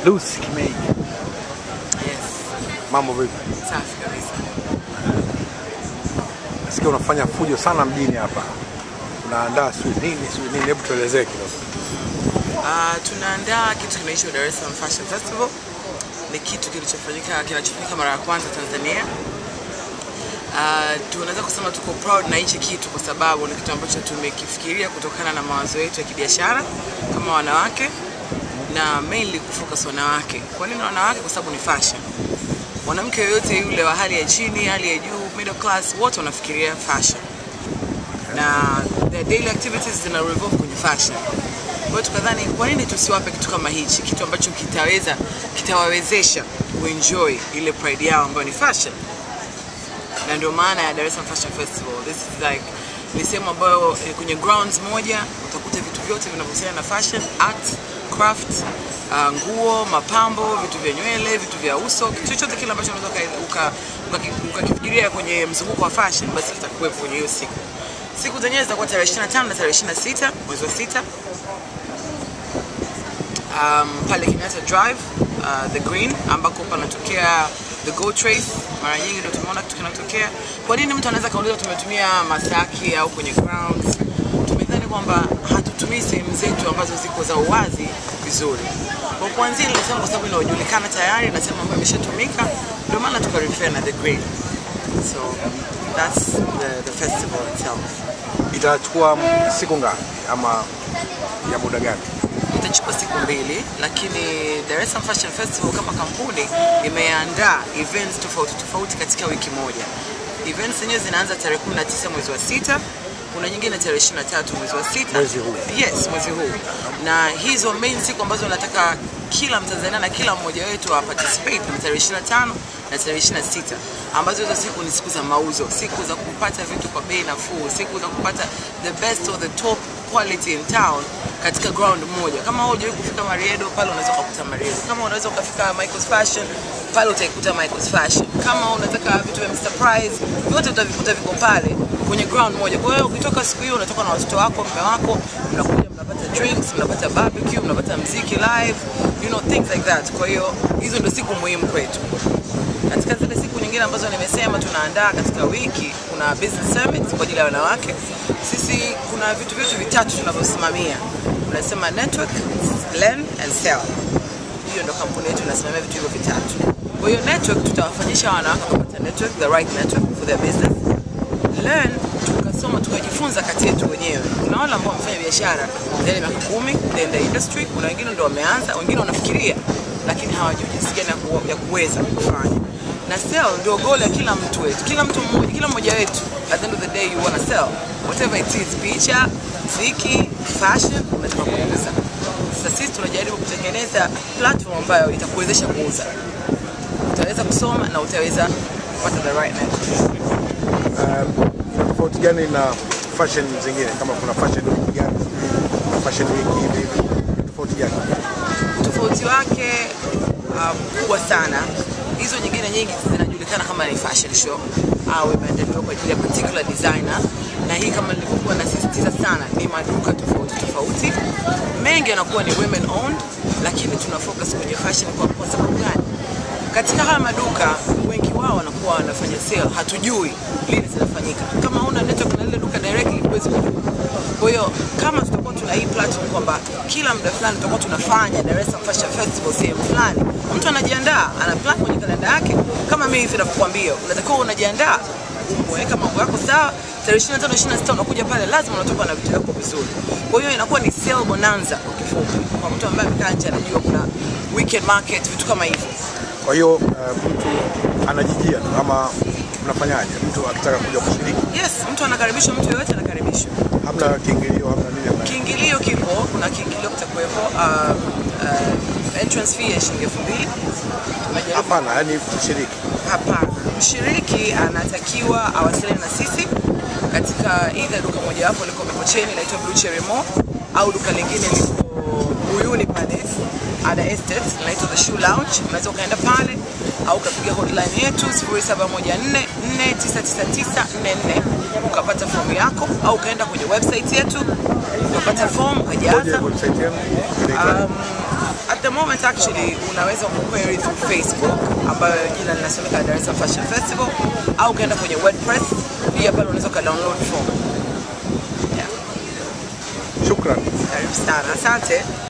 Lucy Kimei, Yes, mambo vipi? safi kabisa. Nasikia unafanya fujo sana mjini hapa, unaandaa sijui nini sijui nini, hebu tuelezee kidogo. Uh, tunaandaa kitu kinaitwa Dar es Salaam Fashion Festival. Ni kitu kilichofanyika kinachofanyika mara ya kwanza Tanzania. Uh, tunaweza kusema tuko proud na hichi kitu kwa sababu ni kitu ambacho tumekifikiria kutokana na mawazo yetu ya kibiashara kama wanawake na mainly kufocus wanawake. Kwa nini wanawake? Kwa sababu ni fashion. Mwanamke yoyote yule wa hali ya chini, hali ya juu, middle class, wote wanafikiria fashion na their daily activities zina revolve kwenye fashion. Kwa hiyo tukadhani kwa nini tusiwape kitu kama hichi, kitu ambacho kitaweza kitawawezesha kuenjoy ile pride yao ambayo ni fashion, na ndio maana ya Dar es Salaam Fashion Festival. This is like ni sehemu ambayo eh, kwenye grounds moja utakuta vitu vyote vinavyohusiana na fashion, art, craft, uh, nguo, mapambo, vitu vya nywele, vitu vya uso, kitu chochote kile ambacho unaweza uka- uka- ukakifikiria kwenye mzunguko wa fashion, basi kitakuwepo kwenye hiyo siku. Siku zenyewe zitakuwa tarehe 25 na tarehe 26 mwezi wa sita um, pale Kenyatta Drive uh, the Green ambako panatokea the Goat Race. Mara nyingi ndio tumeona kitu kinatokea. Kwa nini mtu anaweza kauliza tumetumia Masaki au kwenye grounds? Tumedhani kwamba hatutumii sehemu zetu ambazo ziko za uwazi vizuri. Kwa kuanzia nilisema kwa sababu inajulikana tayari na sehemu ambayo imeshatumika, ndio maana tukarefer na the Green. So that's the, the festival itself. Itachukua siku ngapi ama ya muda gani? itachukua siku mbili, lakini Dar es Salaam Fashion Festival kama kampuni imeandaa events tofauti tofauti katika wiki moja. Events zenyewe zinaanza tarehe 19 mwezi wa sita, kuna nyingine tarehe 23 mwezi wa sita. Mwezi huu. Yes, mwezi huu. Na hizo main siku ambazo nataka kila Mtanzania na kila mmoja wetu wa participate ni tarehe 25 na tarehe 26 ambazo hizo siku ni siku za mauzo, siku za kupata vitu kwa bei nafuu, siku za kupata the best or the top quality in town katika ground moja. Kama wewe hujawahi kufika Mariedo, pale unaweza kukuta Mariedo. Kama unaweza ukafika Michael's Fashion, pale utaikuta Michael's Fashion. Kama unataka vitu vya Mr Price, vyote utavikuta viko pale kwenye ground moja. Kwa hiyo ukitoka siku hiyo unatoka na watoto wako, mume wako, mnakuja mnapata drinks, mnapata barbecue, mnapata mziki live, you know things like that. Kwa hiyo hizo ndio siku muhimu kwetu. Katika zile siku nyingine ambazo nimesema tunaandaa katika wiki, kuna business summit kwa ajili ya wanawake. Sisi kuna vitu vyetu vitatu tunavyosimamia, tunasema network, learn and sell. Hiyo ndo kampuni yetu inasimamia vitu hivyo vitatu. Kwa hiyo network, tutawafanyisha wanawake kupata network, the right network for their business. Learn, tukasoma tukajifunza kati yetu wenyewe. Kuna wale ambao wamefanya biashara ndani ya miaka kumi, in the industry, kuna wengine ndio wameanza, wengine wanafikiria lakini hawajui jinsi gani ya ku- ya kuweza kufanya na sell ndio goal ya kila mtu wetu, kila mtu mmoja, kila mmoja wetu. At the end of the day you wanna sell whatever it is, picha, muziki, fashion, unataka kuuza. Sasa sisi tunajaribu kutengeneza platform ambayo itakuwezesha kuuza, utaweza kusoma na utaweza kupata the right network. Ina tofauti gani na fashion zingine, kama kuna fashion week gani, kuna fashion week hivi hivi, ina tofauti gani? Tofauti wake um, kubwa sana. Hizo nyingine nyingi zinajulikana kama ni fashion show au imeandaliwa kwa ajili ya particular designer, na hii kama nilivyokuwa nasisitiza sana, ni maduka tofauti tofauti, mengi yanakuwa ni women owned, lakini tuna focus kwenye fashion. Kwa, kwa sababu gani? Katika haya maduka wengi wao wanakuwa wanafanya sale, hatujui lini zinafanyika. Kama una network na lile duka directly, huwezi kujua. Kwa hiyo kama tutakuwa tuna hii platform kwamba kila muda fulani tutakuwa tunafanya Dar es Salaam Fashion Festival sehemu fulani, mtu anajiandaa, ana plan kwenye kalenda yake. Kama mimi hivi navyokuambia, unatakiwa unajiandaa, umeweka mambo yako sawa. Tarehe 25 26 unakuja pale, lazima unatoka na vitu vyako vizuri. Kwa hiyo inakuwa ni sale bonanza kwa kifupi, kwa mtu ambaye amekaa nje anajua kuna weekend market, vitu kama hivyo. Kwa hiyo uh, mtu anajijia tu ama mnafanyaje? Mtu akitaka kuja kushiriki, Yes, mtu anakaribishwa, mtu yoyote anakaribishwa. hamna kiingilio, hamna nini, hamna Kiingilio kipo, kuna kiingilio kitakuwepo, uh, uh, entrance fee ya shilingi elfu mbili. Tumejaribu hapana, yani kushiriki Hapana, mshiriki anatakiwa awasiliane na sisi katika either duka mojawapo liko Mikocheni inaitwa Blue Cherry Mall au duka lingine liko Uyuni pale Ada Estate inaitwa The Shoe Lounge. Unaweza ukaenda pale au ukapiga hotline yetu 0714499944 ukapata fomu yako, au ukaenda kwenye website yetu ukapata fomu Ngoje ukajaza. website yenu inaitwa Um, at the moment actually unaweza kuquery through Facebook ambayo jina linasomeka Dar es Salaam Fashion Festival au ukaenda kwenye WordPress pia pale unaweza ukadownload form. Yeah. Shukran. Karibu sana. Asante.